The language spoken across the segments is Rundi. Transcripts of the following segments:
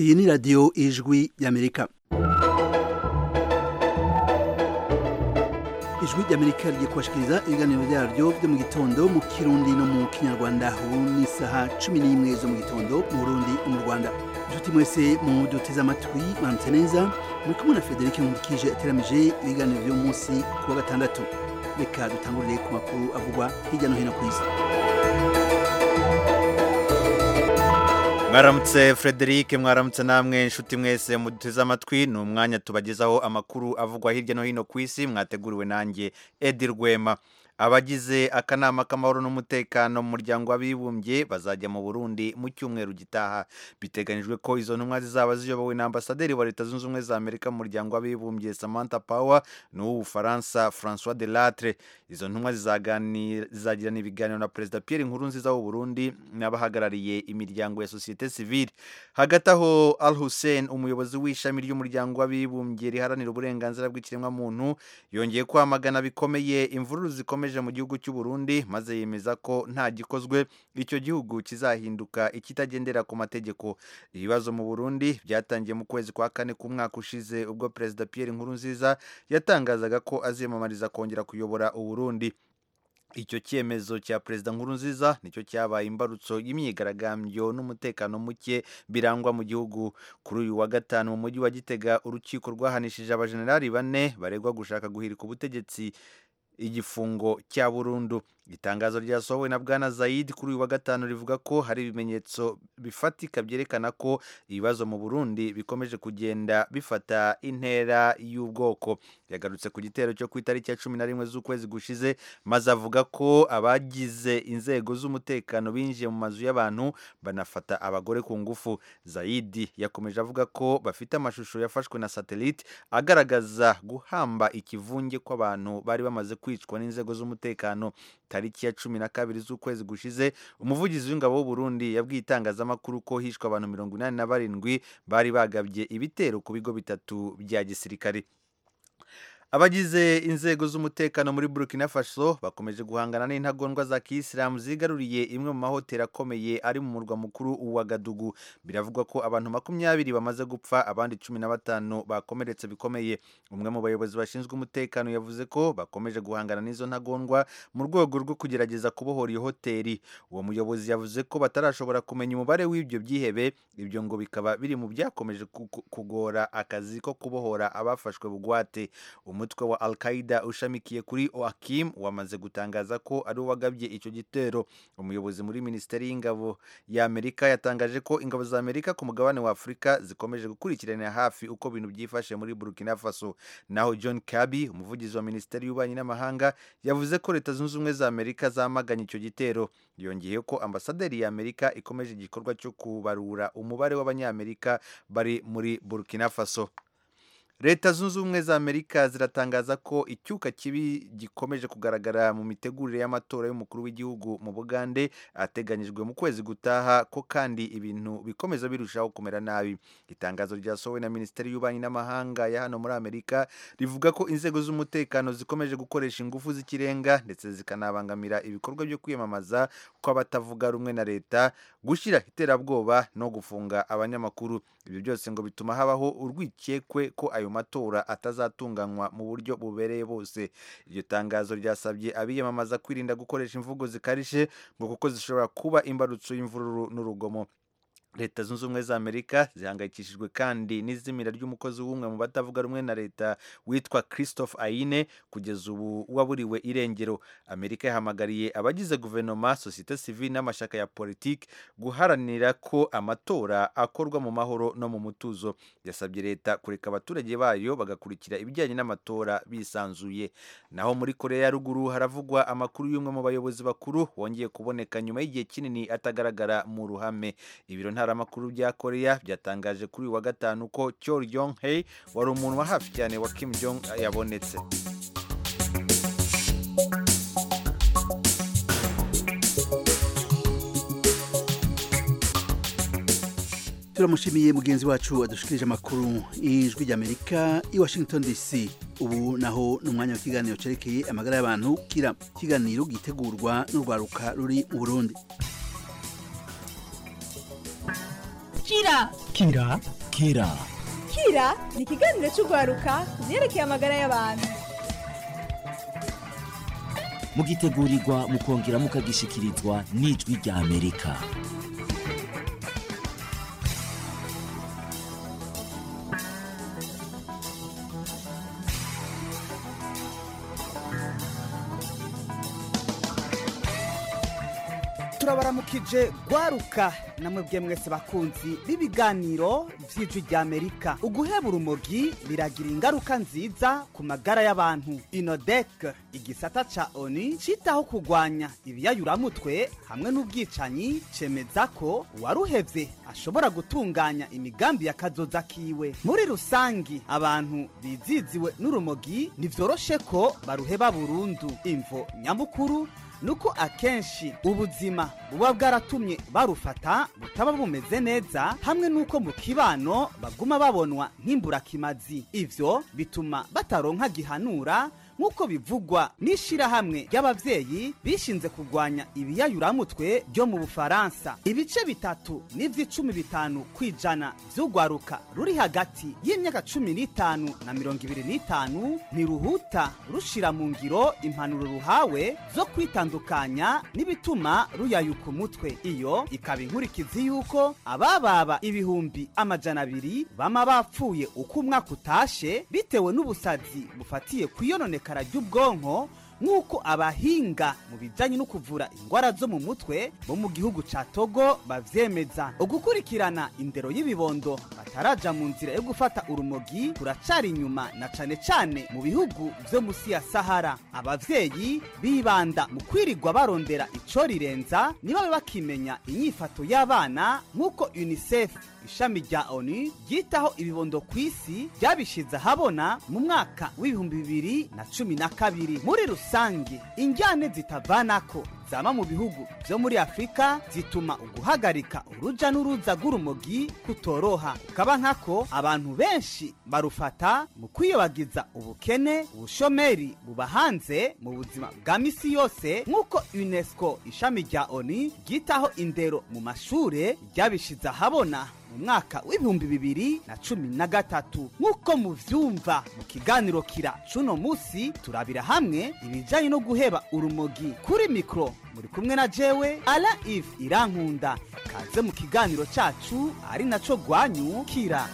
iyi ni radiyo ijwi y'amerika ijwi ry'amerika rigiye kubashikiriza ibiganiro byaryo byo mu gitondo mu kirundi no mu kinyarwanda ubu ni isaha cumi n'imwe zo mu gitondo mu burundi no mu rwanda inshuti mwese mu duteze amatwi mwaramutse neza muri kumwe na frederic nkundikije ateramije ibiganiro by'uyu munsi ku wa gatandatu reka dutangurire ku makuru avugwa hirya no hino ku isi mwaramutse frederic mwaramutse namwe inshuti mwese muduteze amatwi ni umwanya tubagezaho amakuru avugwa hirya no hino ku isi mwateguriwe nanjye edi rwema abagize akanama k'amahoro n'umutekano mu muryango w'abibumbye bazajya mu burundi mu cyumweru gitaha biteganyijwe ko izo ntumwa zizaba ziyobowe na ambasaderi wa leta zunze ubumwe za amerika mu muryango w'abibumbye samantha power n'uw'ubufaransa francois de latre izo ntumwa zizagirana ibiganiro na perezida pierre nkurunziza w'u burundi n'abahagarariye imiryango ya sosiyete sivile hagati aho al hussein umuyobozi w'ishami ry'umuryango w'abibumbye riharanira uburenganzira bw'ikiremwamuntu yongeye kwamagana bikomeye imvururu zikomeye mu gihugu cy'u Burundi maze yemeza ko nta gikozwe icyo gihugu kizahinduka ikitagendera ku mategeko ibibazo mu Burundi byatangiye mu kwezi kwa kane k'umwaka ushize ubwo perezida Pierre Nkurunziza yatangazaga ko aziyamamariza kongera kuyobora u Burundi icyo cyemezo cya perezida nkurunziza nicyo cyabaye imbarutso y'imyigaragambyo n'umutekano muke birangwa mu gihugu kuri uyu wa gatanu mu mujyi wa gitega urukiko rwahanishije abajenerali bane baregwa gushaka guhirika ubutegetsi igifungo cya burundu itangazo ryasohowe na bwana zayid kuri uyu wa gatanu rivuga ko hari ibimenyetso bifatika byerekana ko ibibazo mu burundi bikomeje kugenda bifata intera y'ubwoko yagarutse ku gitero cyo ku itariki ya cumi na rimwe z'ukwezi gushize maze avuga ko abagize inzego z'umutekano binjiye mu mazu y'abantu banafata abagore ku ngufu zayidi yakomeje avuga ko bafite amashusho yafashwe na satelite agaragaza guhamba ikivunge kw'abantu bari bamaze kwicwa n'inzego z'umutekano tariki ya cumi na kabiri z'ukwezi gushize umuvugizi w'ingabo w'u Burundi yabwiye itangazamakuru ko hishwe abantu mirongo inani na barindwi bari bagabye ibitero ku bigo bitatu bya gisirikare abagize inzego z'umutekano muri Burkina Faso bakomeje guhangana n'intagondwa za kiyisilamu zigaruriye imwe mu mahoteli akomeye ari mu murwa mukuru wa Gadugu biravugwa ko abantu makumyabiri bamaze gupfa abandi cumi na batanu bakomeretse bikomeye umwe mu bayobozi bashinzwe umutekano yavuze ko bakomeje guhangana n'izo ntagondwa mu rwego rwo kugerageza kubohora iyo hoteli uwo muyobozi yavuze ko batarashobora kumenya umubare w'ibyo byihebe ibyo ngo bikaba biri mu byakomeje kugora akazi ko kubohora abafashwe bugwate umutwe wa al-Qaida ushamikiye kuri Oakim wamaze gutangaza ko ari uwagabye icyo gitero umuyobozi muri minisiteri y'ingabo ya Amerika yatangaje ko ingabo za Amerika ku mugabane wa Afurika zikomeje gukurikiranira hafi uko ibintu byifashe muri Burkina Faso naho John Kirby umuvugizi wa minisiteri y'ububanyi n'amahanga yavuze ko leta zunze ubumwe za Amerika zamaganye icyo gitero yongeye ko ambasaderi ya Amerika ikomeje igikorwa cyo kubarura umubare w'abanyamerika bari muri Burkina Faso leta zunze ubumwe za amerika ziratangaza ko icyuka kibi gikomeje kugaragara mu mitegurire y'amatora y'umukuru w'igihugu mu bugande ateganyijwe mu kwezi gutaha ko kandi ibintu bikomeza birushaho kumera nabi itangazo ryasohowe na minisiteri y'ububanyi n'amahanga ya hano muri amerika rivuga ko inzego z'umutekano zikomeje gukoresha ingufu z'ikirenga ndetse zikanabangamira ibikorwa byo kwiyamamaza kw'abatavuga rumwe na leta gushyira iterabwoba no gufunga abanyamakuru ibyo byose ngo bituma habaho urwikekwe ko ayo matora atazatunganywa mu buryo bubereye bose iryo tangazo ryasabye abiyamamaza kwirinda gukoresha imvugo zikarishye ngo kuko zishobora kuba imbarutso y'imvururu n'urugomo leta zunze ubumwe za amerika zihangayikishijwe kandi n'izimira ry'umukozi w'umwe mu batavuga rumwe na leta witwa christophe aine kugeza ubu waburiwe irengero amerika yahamagariye abagize guverinoma sosiyete sivile n'amashyaka ya politiki guharanira ko amatora akorwa mu mahoro no mu mutuzo yasabye leta kureka abaturage bayo bagakurikira ibijyanye n'amatora bisanzuye naho muri korea ya ruguru haravugwa amakuru y'umwe mu bayobozi bakuru wongeye kuboneka nyuma y'igihe kinini atagaragara mu ruhame ibiro ntaramakuru bya korea byatangaje kuri uyu wa gatanu ko Chol Yong Hei wari umuntu wa hafi cyane wa Kim Jong yabonetse turamushimiye mugenzi wacu adushikirije amakuru y'ijwi ry'amerika i washington dc ubu naho ni umwanya w'ikiganiro cyerekeye amagara y'abantu kira ikiganiro gitegurwa n'urwaruka ruri mu burundi kira kira kira kira ni ikiganiro cy'urwaruka ku byerekeye amagara y'abantu mugitegurirwa mukongera mukagishikirizwa n'ijwi rya amerika turabaramukije gwaruka namwe bwe mwese bakunzi b'ibiganiro vy'ijwi rya amerika uguheba urumogi biragira ingaruka nziza ku magara y'abantu inodek igisata ca oni citaho kugwanya ibiyayuramutwe hamwe n'ubwicanyi cemeza ko uwaruhevye ashobora gutunganya imigambi y'akazoza kiwe muri rusangi abantu biziziwe n'urumogi ntivyoroshe ko baruheba burundu imvo nyamukuru nuko akenshi ubuzima buba bwaratumye barufata butaba bumeze neza hamwe nuko mu kibano baguma babonwa nk'imburakimazi ivyo bituma bataronka gihanura nk'uko bivugwa n'ishirahamwe ry'abavyeyi bishinze kurwanya ibiyayuramutwe byo mu bufaransa ibice bitatu n'ivy'icumi bitanu kw'ijana vy'urwaruka ruri hagati y'imyaka cumi n'itanu na mirongo ibiri n'itanu ntiruhuta rushira mu ngiro impanuro ruhawe zo kwitandukanya n'ibituma ruyayuka umutwe iyo ikaba inkurikizi y'uko abababa ibihumbi amajana abiri bama bapfuye uko umwaka utashe bitewe n'ubusazi bufatiye kwiyononeka isekara ry'ubwonko nk'uko abahinga mu bijyanye no kuvura indwara zo mu mutwe bo mu gihugu ca togo bavyemeza ugukurikirana indero y'ibibondo bataraja mu nzira yo gufata urumogi kuracari inyuma na cane cane mu bihugu vyo musi ya sahara abavyeyi bibanda mu kwirirwa barondera ico rirenza nibabe bakimenya inyifato y'abana nk'uko unicef ishami rya onu ryitaho ibibondo ku isi ryabishize ahabona mu mwaka w'ibihumbi bibiri na cumi na kabiri muri rusange injyane zitavanako zama mu bihugu vyo muri afurika zituma uguhagarika uruja n'uruza rw'urumogi kutoroha ukaba nkako abantu benshi barufata mu kwiyobagiza ubukene ubushomeri buba hanze mu buzima bwa misi yose nk'uko unesco ishami rya onu ryitaho indero mu mashure ryabishize ahabona mu mwaka w'ibihumbi bibiri na cumi na gatatu nk'uko muvyumva mu kiganiro kira cuno musi turabira hamwe ibijanye no guheba urumogi kuri mikro muri kumwe na jewe ala if irankunda kaze mu kiganiro cacu ari naco gwanyu kira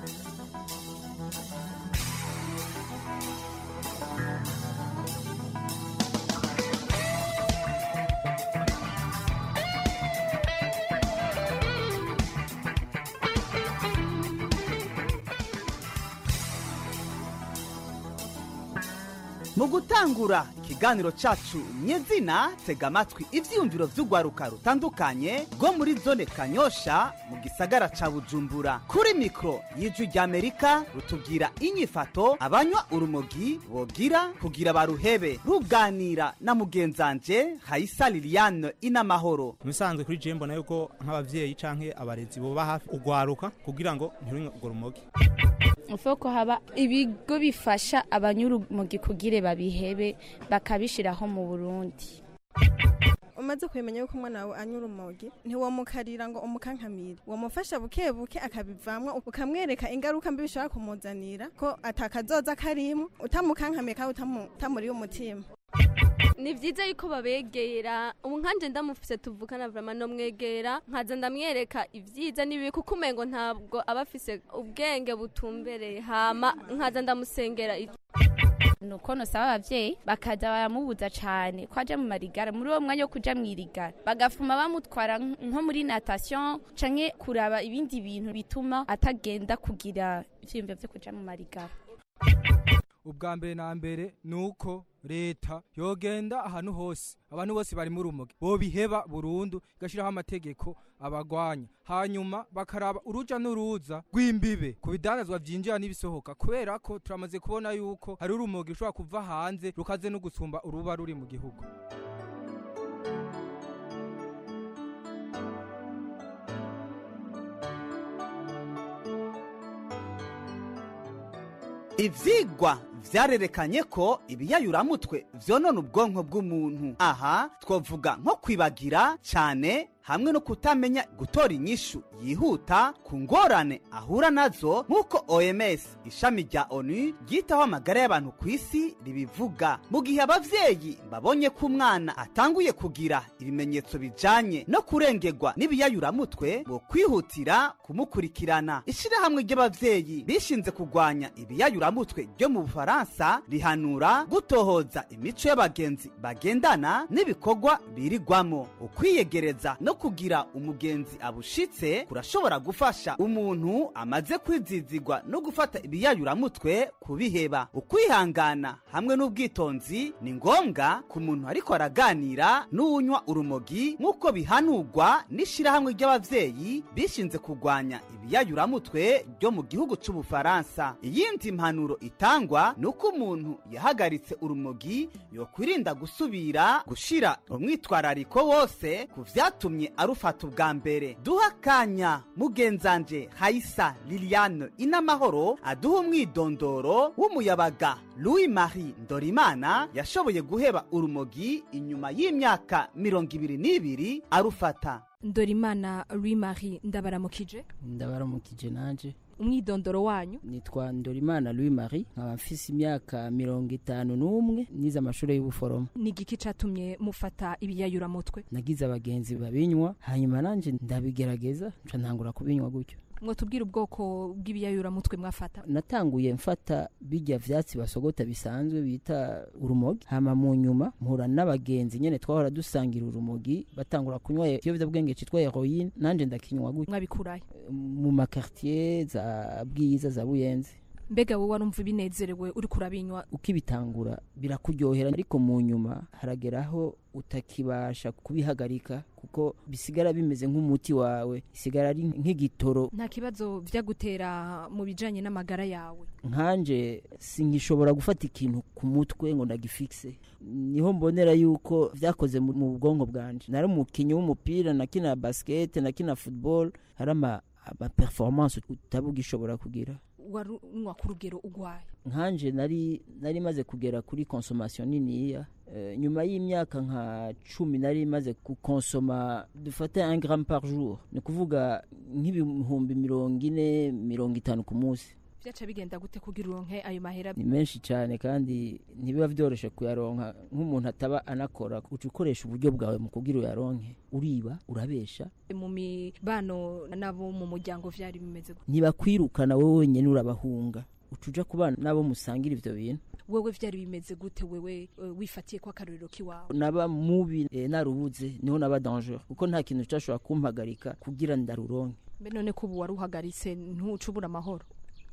mu gutangura ikiganiro cacu nyezina tega amatwi ivyiyumviro vy'urwaruka rutandukanye rwo muri zone kanyosha mu gisagara ca bujumbura kuri mikro y'ijwi ry'amerika rutubwira inyifato abanywa urumogi bogira kugira baruhebe ruganira na mugenzanje hayisa liliane inamahoro mubisanzwe kuri je mbona yuko nk'abavyeyi canke abarezi boba hafi ugwaruka kugira ngo ntirunywe urwo rumogi uvuga ko haba ibigo bifasha abanyurumogi kugire babihebe bakabishiraho mu burundi umaze kumenya yuko umwana wawe anyura urumogi ntiwamukarira ngo umukankamire wamufasha buke buke akabivamwo ukamwereka ingaruka mbi bishobora kumuzanira ko atakazoza karimo utamukankamiye kandi utamuriye umutima ni byiza yuko babegera ubu nkanje ndamufise tuvukana vrama no mwegera nkaza ndamwereka ivyiza n'ibibi kuko umengo ntabwo aba afise ubwenge butumbereye hama nkaza ndamusengera nuko nosaba abavyeyi bakaza baramubuza cane ko aja mu marigara muri uwo mwanya wo kuja mw'irigara bagafuma bamutwara nko muri natation canke kuraba ibindi bintu bituma atagenda kugira ivyiyumviro vyo kuja mu marigara ubwa mbere na mbere ni uko leta yogenda ahantu hose abantu bose bari mu rumogi bobiheba burundu igashiraho amategeko abagwanya hanyuma bakaraba uruja n'uruza rw'imbibe ku bidandazwa vyinjira n'ibisohoka kubera ko turamaze kubona yuko hari urumogi rushobora kuva hanze rukaze no gusumba uruba ruri mu gihugu ivyigwa vyarerekanye ko ibiyayuramutwe vyonona ubwonko bw'umuntu aha twovuga nko kwibagira cane hamwe no kutamenya gutora inyishu yihuta ku ngorane ahura nazo nk'uko oms ishami rya onu ryitaho amagara y'abantu ku isi ribivuga mu gihe abavyeyi babonye ko umwana atanguye kugira ibimenyetso bijanye no kurengerwa n'ibiyayuramutwe bo kwihutira kumukurikirana ishirahamwe ry'abavyeyi rishinze kurwanya ibiyayuramutwe ryo mu bufaransa rihanura gutohoza imico y'abagenzi bagendana n'ibikorwa birigwamo ukwiyegereza no kugira umugenzi abushitse kurashobora gufasha umuntu amaze kwizizigwa no gufata ibiyayuramutwe kubiheba ukwihangana hamwe n'ubwitonzi ni ngombwa ku muntu ariko araganira n'uwunywa urumogi nk'uko bihanurwa n'ishirahamwe ry'abavyeyi bishinze kurwanya ibiyayuramutwe ryo mu gihugu c'ubufaransa iyindi mpanuro itangwa ni uko umuntu yahagaritse urumogi yokwirinda gusubira gushira umwitwarariko wose ku vyatumye arufata ubwa mbere duha akanya mugenzanje hayisa liliane inamahoro aduha umwidondoro w'umuyabaga louis marie ndorimana yashoboye guheba urumogi inyuma y'imyaka mirongo ibiri n'ibiri arufata ndorimana louis marie ndabaramukije ndabaramukije nanje umwidondoro wanyu nitwa ndorimana louis marie nkaba mfise imyaka mirongo itanu n'umwe nize amashuri y'ubuforomo ni igiki catumye mufata ibiyayuramutwe nagize abagenzi babinywa hanyuma nanje ndabigerageza nca ntangura kubinywa gutyo mwotubwira ubwoko bw'ibiyayuramutwe mwafata natanguye mfata bijya vyatsi basogota bisanzwe bita urumogi hama mu nyuma mpura n'abagenzi nyene twahora dusangira urumogi batangura kunywa ikiyovyabwenge citwa heroine nanje ndakinywa gutyo mwabikurayo mu makartier za bwiza za buyenzi mbega wowe warumva binezerewe uri kurabinywa ukibitangura birakuryohera ariko mu nyuma harageraho utakibasha kubihagarika kuko bisigara bimeze nk'umuti wawe isigara ari nk'igitoro nta kibazo vyagutera mu bijanye n'amagara yawe nkanje sinkishobora gufata ikintu ku mutwe ngo ndagifikise niho mbonera yuko vyakoze mu mu bwonko bwanje nari umukinyi w'umupira nakina basket nakina football hari ama ama performance utabugishobora kugira warunywa ku rugero ugwaye nkanje nari nari maze kugera kuri consommation niniya uh, nyuma y'imyaka nka cumi nari maze gukonsoma dufate un gramme par jour ni kuvuga nk'ibihumbi mirongo ine mirongo itanu ku munsi vyaca bigenda gute kugira uronke ayo mahera ni menshi cyane kandi ntibiba vyoroshe kuyaronka nk'umuntu ataba anakora uca ukoresha uburyo bwawe mu kugira uyaronke uriba urabesha mu mibano nabo mu muryango vyari bimeze gute ntibakwirukana wowe wenyene urabahunga uca uja kubana nabo musangira ivyo bintu wewe vyari bimeze gute wewe uh, wifatiye ko akarorero kiwawe naba mubi e, narubuze niho naba danger kuko nta kintu cashobora kumpagarika kugira ndaruronke mbe none ko ubu waruhagaritse ntuca ubura amahoro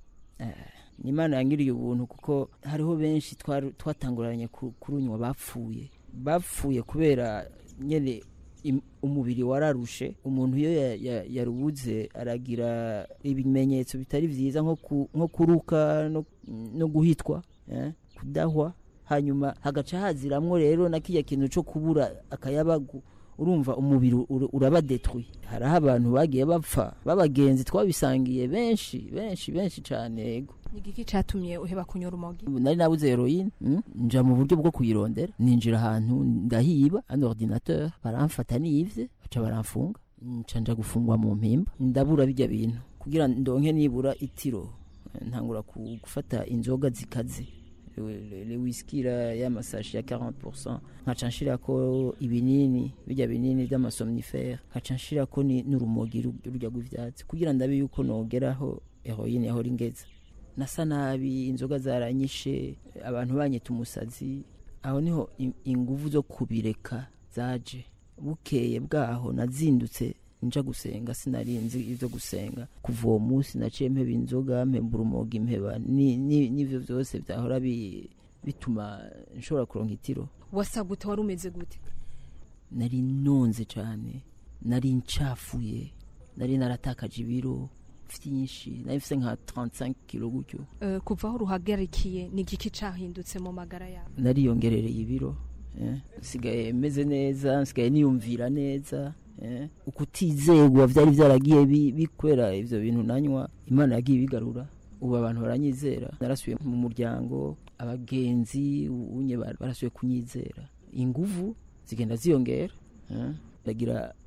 ni imana yangiriye ubuntu kuko hariho benshi twatanguranye kurunywa bapfuye bapfuye kubera nyine umubiri wararushe umuntu iyo yarubuze aragira ibimenyetso bitari byiza nko kuruka no guhitwa kudahwa hanyuma hagaca haziramwo rero na kijya kintu cyo kubura akayabagu urumva umubiri uraba detwi hariho abantu bagiye bapfa b'abagenzi twabisangiye benshi benshi benshi cyane yego ni igiki cyatumye uheba kunyura urumogi nari nabuze heroine nja mu buryo bwo kuyirondera ninjira ahantu ndahiba an ordinateur baramfata nivye baca baramfunga nca nja gufungwa mu mpimba ndabura bijya bintu kugira ndonke nibura itiro ntangura gufata inzoga zikaze le whisky la y'amasashi ya 40% nkaca nshirako ibinini bijya binini by'amasomnifere nkaca nshirako n'urumogi rujya rw'ivyatsi kugira ndabe yuko nogeraho heroine yahora ingeza nasa nabi inzoga zaranyishe abantu banyita umusazi aho niho inguvu zo kubireka zaje bukeye bwaho nazindutse nja gusenga sinarinzi ivyo gusenga kuva uwo munsi naciye mpeba inzoga mpeba urumogi mpeba n'ivyo vyose vyahora bituma nshobora kuronka itiro wasa gute wari umeze gute nari nonze cane nari ncafuye nari naratakaje ibiro vyinshi nari mfise nka 35 kilo gutyo uh, kuva aho ruhagarikiye ni igiki cahindutse mu magara yawe nariyongerereye ibiro nsigaye meze neza nsigaye niyumvira neza ukutizegwa vyari vyaragiye bikwera ivyo bintu nanywa imana yagiye bigarura ubu abantu baranyizera narasubiye mu muryango abagenzi unye barasubiye kunyizera inguvu zigenda ziyongera ndagira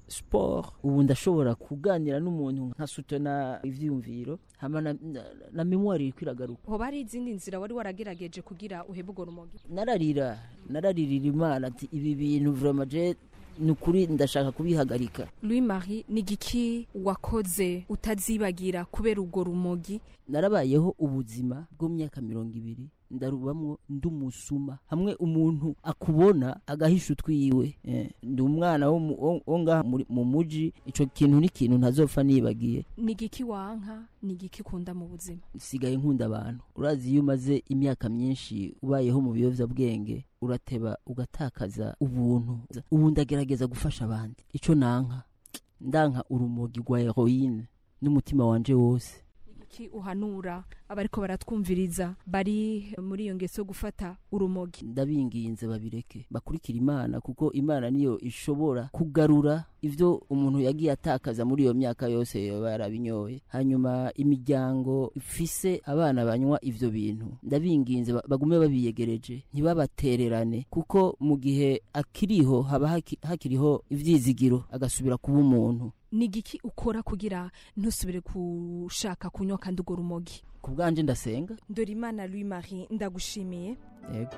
sport ubu ndashobora kuganira n'umuntu nka sutona ivyiyumviro hama na, na, na memoire iriko iragaruka hoba hari izindi nzira wari waragerageje kugira uhebe urwo rumogi nararira nararirira imana ati ibi bintu vraiment je ni ukuri ndashaka kubihagarika louis marie ni igiki wakoze utazibagira kubera urwo rumogi narabayeho ubuzima bw'imyaka mirongo ibiri ndarubamwo ndi umusuma hamwe umuntu akubona agahisha utwiwe eh, ndi umwana wo mu- wo- wo ngaha muri- mu muji ico kintu ni ikintu ntazopfa nibagiye ni igiki wanka ni igiki ukunda mu buzima sigaye nkunda abantu urazi iyo umaze imyaka myinshi ubayeho mu biyovyabwenge urateba ugatakaza ubuntu ubu ndagerageza gufasha abandi ico nanka ndanka urumogi rwa heroine n'umutima wanje wose iki uhanura abariko baratwumviriza bari muri iyo ngeso yo gufata urumogi ndabinginze babireke bakurikira imana kuko imana niyo ishobora kugarura ivyo umuntu yagiye atakaza muri iyo myaka yose yoba yarabinyoye hanyuma imiryango ifise abana banywa ivyo bintu ndabinginze ba- bagume babiyegereje ntibabatererane kuko mu gihe akiriho haba haki- hakiriho ivyizigiro agasubira kuba umuntu ni igiki ukora kugira ntusubire gushaka kunywa kandi urwo rumogi ku bwanje ndasenga dorimana louis marie ndagushimiye yego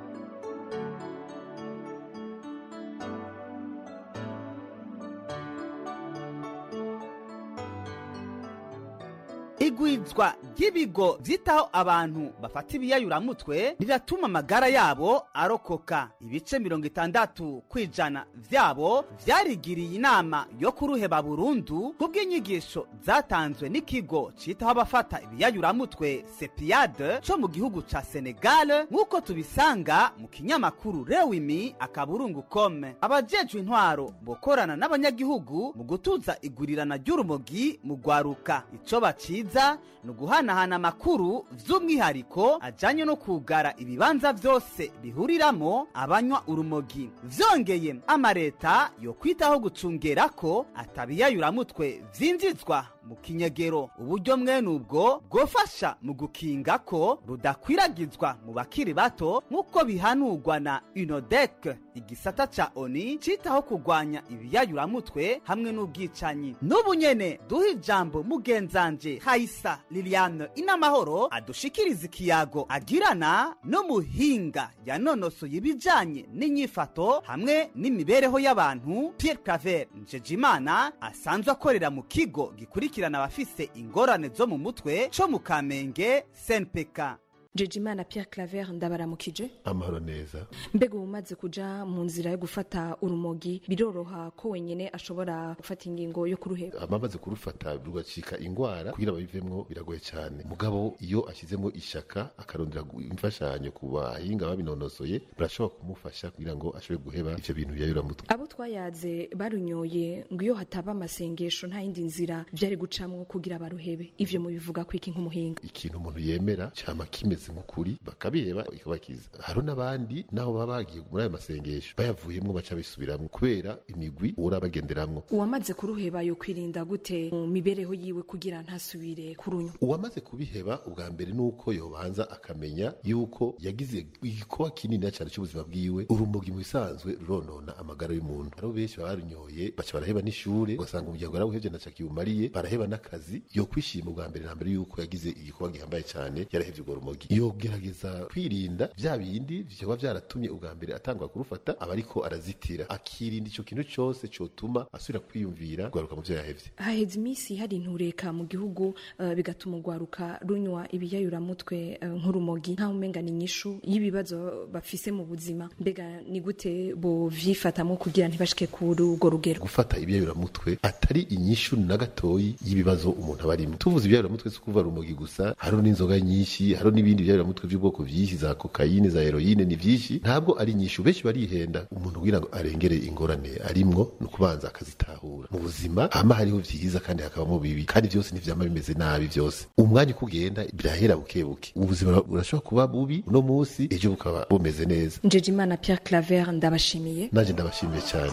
igwizwa ry'ibigo vyitaho abantu bafata ibiyayuramutwe riratuma amagara yabo arokoka ibice mirongo itandatu kwijana vyabo vyarigiriye inama yo kuruheba burundu kubw'inyigisho zatanzwe n'ikigo citaho abafata ibiyayuramutwe sepiyade co mu gihugu ca senegale nk'uko tubisanga mu kinyamakuru rewimi akaburungu kome abajejwe intwaro bokorana n'abanyagihugu mu gutuza igurirana ry'urumogi mu gwaruka ico baciza ni uguhanahana amakuru vy'umwihariko ajanye no kugara ibibanza vyose bihuriramo abanywa urumogi vyongeye amareta yo kwitaho gucungera ko atabiyayuramutwe vyinjizwa mu kinyegero uburyo mwene ubwo bwofasha mu gukinga ko rudakwiragizwa mu bakiri bato nk'uko bihanurwa na unodek igisata ca oni citaho kugwanya ibiyayuramutwe hamwe n'ubwicanyi n'ubu nyene duha ijambo mugenzanje hayisa liliane inamahoro adushikiriza ikiyago agirana n'umuhinga yanonosoye ibijanye n'inyifato hamwe n'imibereho y'abantu pierre claver njejimana asanzwe akorera mu kigo gikurikirana abafise ingorane zo mu mutwe co mu kamenge senpk jejimana pierre claver ndabaramukije amahoro neza mbega ubu umaze kuja mu nzira yo gufata urumogi biroroha ko wenyene ashobora gufata ingingo yo kuruheba abamaze kurufata rugacika ingwara kugira babivemwo biragoye cyane mugabo iyo ashyizemo ishaka akarondera gu- imfashanyo ku bahinga babinonosoye barashobora kumufasha kugira ngo ashobore guheba ivyo bintu biyayuramutwe abo twayaze barunyoye ngo iyo hataba amasengesho nta yindi nzira vyari gucamwo kugira baruhebe ivyo mubivuga kwiki nk'umuhinga ikintu umuntu yemera cyama kimeze nk'ukuri bakabiheba ikabakiza hariho n'abandi naho baba bagiye muri ayo masengesho bayavuyemwo baca bisubiramwo kubera imigwi uhora bagenderamwo uwamaze kuruheba yo kwirinda gute mu mibereho yiwe kugira ntasubire kurunywa uwamaze kubiheba ubwa mbere ni uko yobanza akamenya yuko yagize igikoba kinini cyane cy'ubuzima bwiwe urumogi mu bisanzwe ruronona amagara y'umuntu hariho benshi baba barunyoye baca baraheba n'ishure ugasanga umuryango yarawuhevye na kiwumariye baraheba n'akazi yo kwishima ubwa mbere na mbere yuko yagize igikoba gihambaye cyane yarahevye urwo rumogi yogerageza kwirinda vya bindi vyoba vyaratumye ubwa mbere atangwa kurufata aba ariko arazitira akirinda ico kintu cose cotuma asubira kwiyumvira kugaruka mu vyo yahevye haheze iminsi hari intureka mu gihugu uh, bigatuma urwaruka runywa ibiyayuramutwe uh, nk'urumogi nkaho umenga ni inyishu y'ibibazo bafise mu buzima mbega ni gute bovyifatamwo kugira ntibashike kuri urwo rugero gufata ibyayuramutwe atari inyishu na gatoyi y'ibibazo umuntu aba arimo tuvuze ibyayuramutwe si kuva rumogi gusa hariho n'inzoga nyinshi hariho n'ibindi ibyayuramutwe by'ubwoko byinshi za kokayine za heroyine ni byinshi ntabwo ari inyishu benshi barihenda umuntu kugira ngo arengere ingorane arimwo ni ukubanza akazitahura mu buzima hama hariho vyiza kandi hakabamo bibi kandi byose ntivyama bimeze nabi byose umwanya uko ugenda birahera buke buke ubuzima burashobora kuba bubi uno munsi ejo bukaba bumeze neza njejimana pierre claver ndabashimiye naje ndabashimiye cyane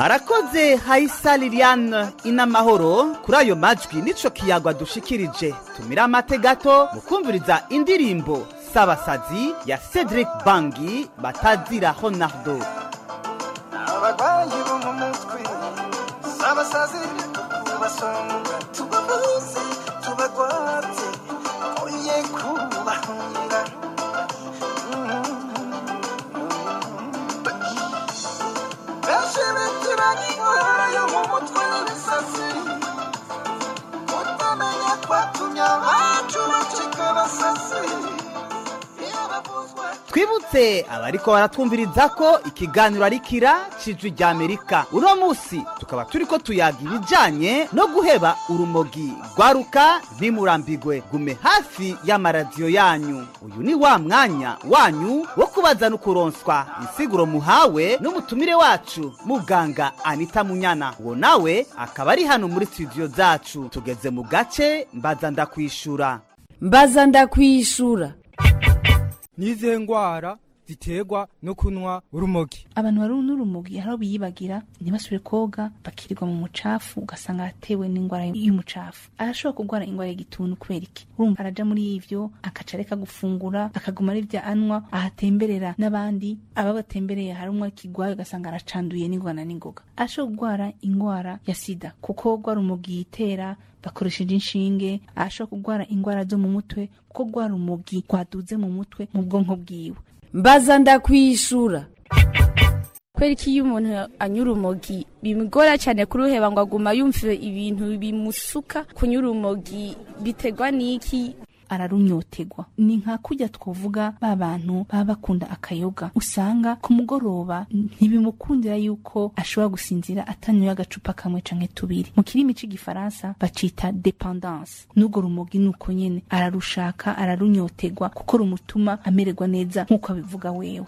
arakoze hayisa liliane inamahoro kuri ayo majwi nico kiyagwa dushikirije tumira amate gato mu kumviriza indirimbo sabasazi ya cedric bangi batazira honardo abarwayi bo mu mutwe abasazi tubasonga tubavuze tubagwate oye kubahunga benshi bitiranye indwara yo mu mutwe n'ibisazi kutamenya kwatumye abacu bacika abasazi iyo bavuzwe twibutse abariko baratwumviriza ko ikiganiro ari kira cijwi rya amerika uno musi tukaba turiko tuyaga ibijanye no guheba urumogi rwaruka ntimurambigwe gume hafi y'amaradiyo yanyu uyu ni wa mwanya wanyu wo kubaza no kuronswa insiguro muhawe n'umutumire wacu muganga anita munyana uwo nawe akaba ari hano muri studio zacu tugeze mu gace mbaza ndakwishura mbaza ndakwishura n'izihe ndwara ziterwa no kunywa urumogi abantu bari n'urumogi hari aho biyibagira ntibasubire koga bakirirwa mu mucafu ugasanga aratewe n'indwara y'umucafu arashobora kurwara indwara y'igituntu kubera iki urumva araja muri ivyo akaca areka gufungura akaguma ari vya anywa ahatemberera n'abandi aba batembereye hari umwe kigwaye ugasanga aracanduye n'ingwana n'ingoga arashobora kurwara indwara ya sida kuko rwa rumogi yitera bakoresheje inshinge arashobora kurwara indwara zo mu mutwe kuko rwa rumogi rwaduze mu mutwe mu bwonko bwiwe mbaza ndakwishura kubera ko iyo umuntu anyura urumogi bimugora cyane kuruheba ngo aguma yumva ibintu bimusuka kunyura urumogi biterwa n'iki ararunyotegwa ni nka kujya twavuga ba bantu baba bakunda akayoga usanga ku mugoroba ntibimukundira yuko ashobora gusinzira atanyoye agacupa kamwe canke tubiri mu kirimi c'igifaransa bacita dependance n'urwo rumogi nuko nyene ararushaka ararunyotegwa kuko rumutuma amererwa neza nk'uko abivuga wewe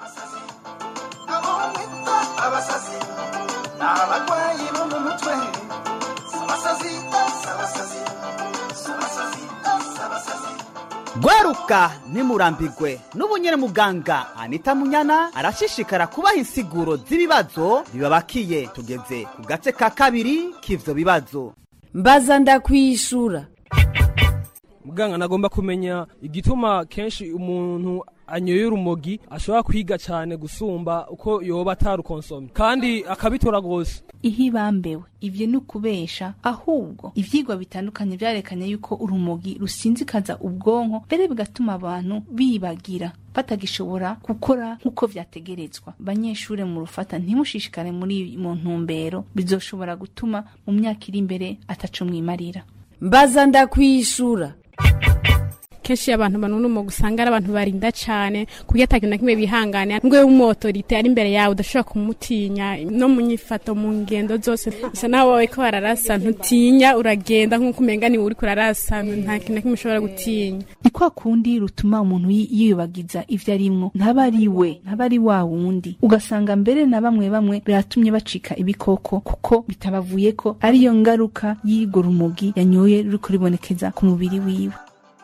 abasazi ni abarwayi bo mu mutwe abasazi abasazi abasazi abasazi gwaruka ntimurambigwe n'ubu nyene muganga anita munyana arashishikara kubaha insiguro z'ibibazo bibabakiye tugeze ku gace ka kabiri k'ivyo bibazo mbaza ndakwishura muganga nagomba kumenya igituma kenshi umuntu anyoye urumogi ashobora kwiga cyane gusumba uko yoba atarukonsomye kandi akabitora rwose ihibambewe ivyo ni ukubesha ahubwo ivyigwa bitandukanye vyarekanye yuko urumogi rusinzikaza ubwonko mbere bigatuma abantu bibagira batagishobora gukora nk'uko vyategerezwa banyeshure mu rufata ntimushishikare muri mu ntumbero bizoshobora gutuma mu myaka iri imbere ataco mwimarira mbaza ndakwishura kenshi abantu banuna umuga usanga ari abantu barinda cyane kuburyo atakintu na kimwe bihangane ngo w'umuotorite ari imbere yawe udashobora kumutinya no mu nyifato mu ngendo zose bisa naho wowe ko bararasa ntutinya uragenda nk'uko umenga niwe uri kurarasa nta kintu na kimwe ushobora gutinya ni kwa kundi rutuma umuntu yiyubagiza ivyo arimwo ntaba ari we ntaba ari wa wundi ugasanga mbere na bamwe bamwe biratumye bacika ibikoko kuko bitabavuye ko ariyo ngaruka y'irwo rumogi yanyoye ruriko ribonekeza ku mubiri wiwe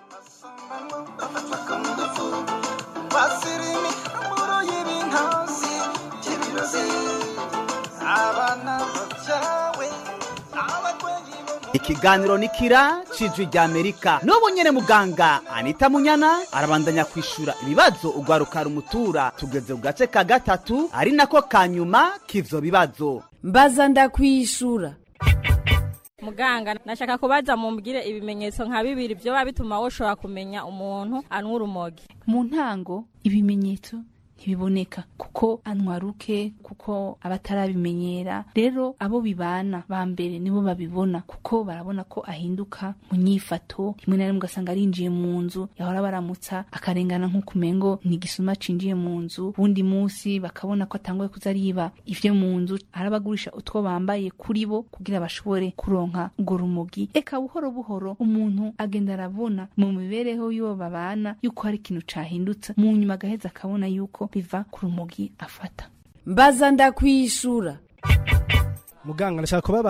basirimi mburo y'ibintazi by'ibirozi abana babyawe abarwayi bo ikiganiro ni kira cijwi rya amerika n'ubu nyene muganga anita munyana arabandanya kwishura ibibazo ugwaruka rumutura tugeze ku gace ka gatatu ari nako ka nyuma k'ivyo bibazo mbaza ndakwishura muganga nashaka kubaza mumbwire ibimenyetso nka bibiri byoba bituma woshobora kumenya umuntu anywa urumogi mu ntango ibimenyetso ntibiboneka kuko antwaruke kuko abatarabimenyera rero abo bibana ba mbere nibo babibona kuko barabona ko ahinduka mu nyifato rimwe na rimwe ugasanga arinjiye mu nzu yahora baramutsa akarengana nk'uko umengo ni igisuma cinjiye mu nzu uwundi munsi bakabona ko atanguye kuza ariba ivyo mu nzu arabagurisha utwo bambaye kuri bo kugira bashobore kuronka urwo rumogi eka buhoro buhoro umuntu agenda arabona mu mibereho y'uwo babana yuko hari ikintu cahindutse mu nyuma agaheza akabona yuko biva ku rumogi afata mbaza ndakwishura muganga ndashaka kubabaza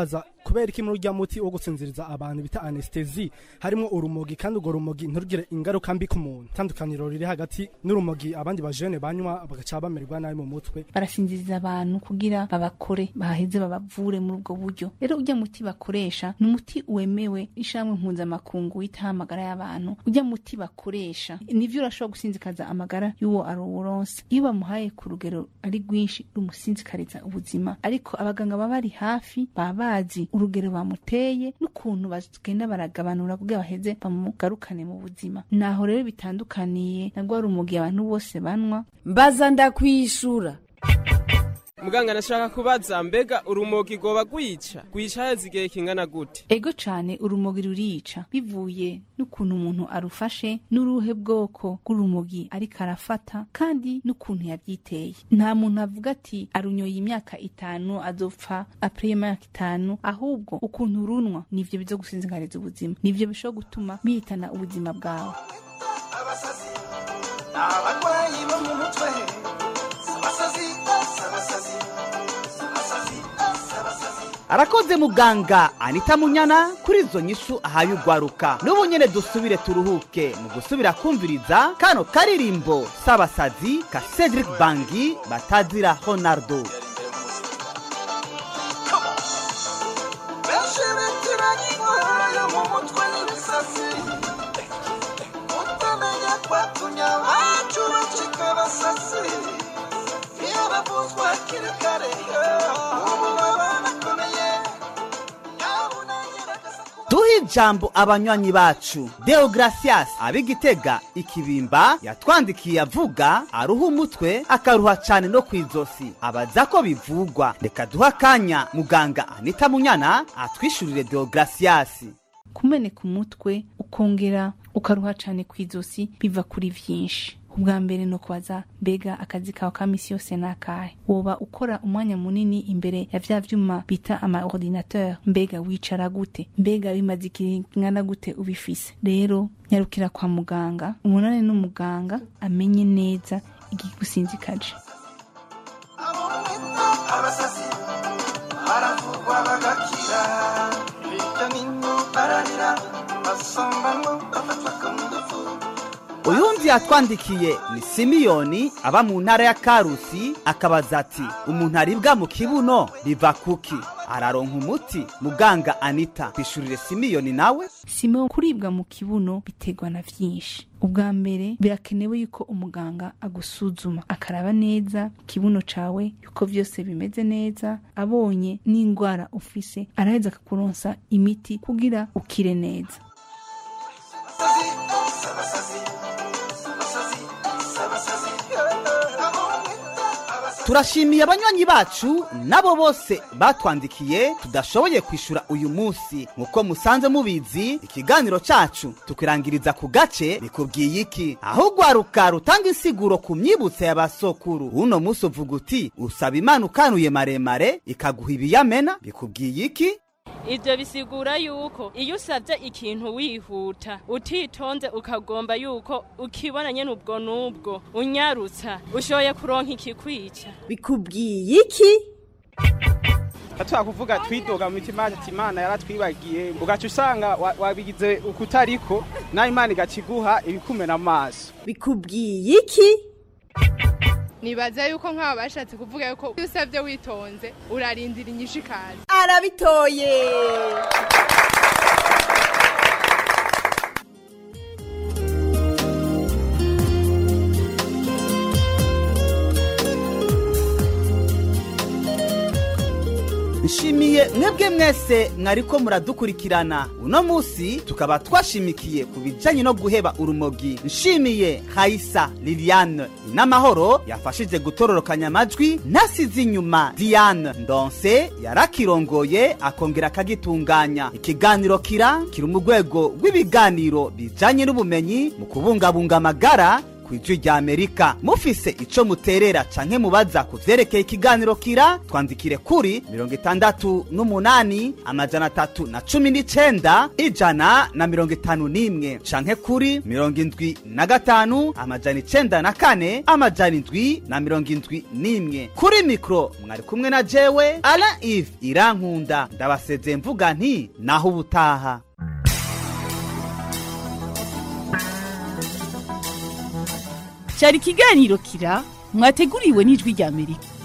kubera iki muri urya muti wo gusinziriza abantu bita anestesi harimo urumogi kandi urwo rumogi ntirugire ingaruka mbi ku muntu itandukaniro riri hagati n'urumogi abandi bajene banywa bagaca bamererwa nabi mu mutwe barasinziriza abantu kugira babakore baheze babavure muri ubwo buryo rero ujya muti bakoresha ni umuti wemewe ishamwe mpuzamakungu witaho amagara y'abantu ujya muti bakoresha nivyo urashobora gusinzikaza amagara y'uwo aruwuronse iyo bamuhaye ku rugero ari rwinshi rumusinzikariza ubuzima ariko abaganga baba bari hafi baba bazi urugero bamuteye n'ukuntu bagenda baragabanura kugira baheze bamugarukane mu buzima naho rero bitandukaniye na rwa rumogi abantu bose banywa mbaza ndakwishura muganga nashaka kubaza mbega urumogi rwoba rwica rwica heza igihe kingana gute ego cane urumogi rurica bivuye n'ukuntu umuntu arufashe n'uruhe bwoko bw'urumogi ariko arafata kandi n'ukuntu yabyiteye nta muntu avuga ati arunyoye imyaka itanu azopfa apre imyaka itanu ahubwo ukuntu urunwa nivyo bizo gusinzikariza ubuzima nivyo bishobora gutuma bihitana ubuzima bwawe abasazi abarwayi bo mu mutwe abasazi abasazi abasazi abasazi arakoze muganga anita munyana kuri izo nyishu ahaye ugwaruka n'ubu nyene dusubire turuhuke mu gusubira kumviriza kano karirimbo s'abasazi ka cedric bangi batazira honardo benshi bitiranye indwara yo mu mutwe n'ibisazi utamenya kwatumye abacu bacika abasazi iyo bavuzwa hakiri kare ubu baba bakomeye duhe ijambo abanywanyi bacu deogratias ab'igitega ikibimba yatwandikiye avuga aruha umutwe akaruha cyane no ku izosi abaza ko bivugwa reka duhe akanya muganga anita munyana atwishurire deogratias kumeneka umutwe ukongera ukaruha cane ku izosi biva kuri vyinshi ubwa mbere no kubaza mbega akazi kawe ka misi yose nakahe woba ukora umwanya munini imbere ya vya vyuma bita ama ordinateur mbega wicara gute mbega bimaze igihe kingana gute ubifise rero nyarukira kwa muganga umunani n'umuganga amenye neza igigusinzikaje abasazi baravurwa bagakira hirya n'ino bararira basambamo bafatwa ku ngufu uyundi yatwandikiye ni simiyoni aba mu ntara ya karusi akabaza ati umuntu aribwa mu kibuno biva kuki araronka umuti muganga anita kwishurire simiyoni nawe simo kuribwa mu kibuno biterwa na vyinshi ubwa mbere birakenewe yuko umuganga agusuzuma akaraba neza ikibuno cawe yuko vyose bimeze neza abonye n'indwara ufise araheza akakuronsa imiti kugira ukire neza turashimiye abanywanyi bacu nabo bose batwandikiye tudashoboye kwishura uyu munsi nk'uko musanze mubizi ikiganiro cacu tukirangiriza ku gace bikubwiye iki aho ugwaruka rutanga insiguro ku myibutso ya basokuru uno munsi uvuga uti usaba imana ukanuye maremare ikaguha ibiyamena bikubwiye iki ibyo bisigura yuko iyo usabye ikintu wihuta utitonze ukagomba yuko ukibona nyine ubwo n'ubwo unyarutsa ushoboye kuronka ikikwica bikubwiye iki atwa kuvuga twidoga mu mitima yacu ati imana yaratwibagiye ugaca usanga wa- wabigize ukutariko nawe imana igaca iguha ibikumena amaso bikubwiye iki nibaza yuko nk'aba bashatse kuvuga yuko iyo usabye witonze urarindira inyishu ikaza arabitoye nshimiye mwebwe mwese mwariko muradukurikirana uno munsi tukaba twashimikiye ku bijanye no guheba urumogi nshimiye hayisa liliane inamahoro yafashije gutororokanya amajwi nasize inyuma diane ndonse yarakirongoye akongera akagitunganya ikiganiro kira kiri mu rwego rw'ibiganiro bijanye n'ubumenyi mu kubungabunga amagara ku ijwi rya amerika mufise ico muterera canke mubaza ku vyerekeye ikiganiro kira twandikire kuri mirongo itandatu n'umunani amajana atatu na cumi n'icenda ijana na mirongo itanu n'imwe canke kuri mirongo indwi na gatanu amajana icenda na kane amajana indwi na mirongo indwi n'imwe kuri mikro mwari kumwe na jewe ala ive irankunda ndabasezeye mvuga nti naho ubutaha cyari ikiganiro kira mwateguriwe n'ijwi rya amerika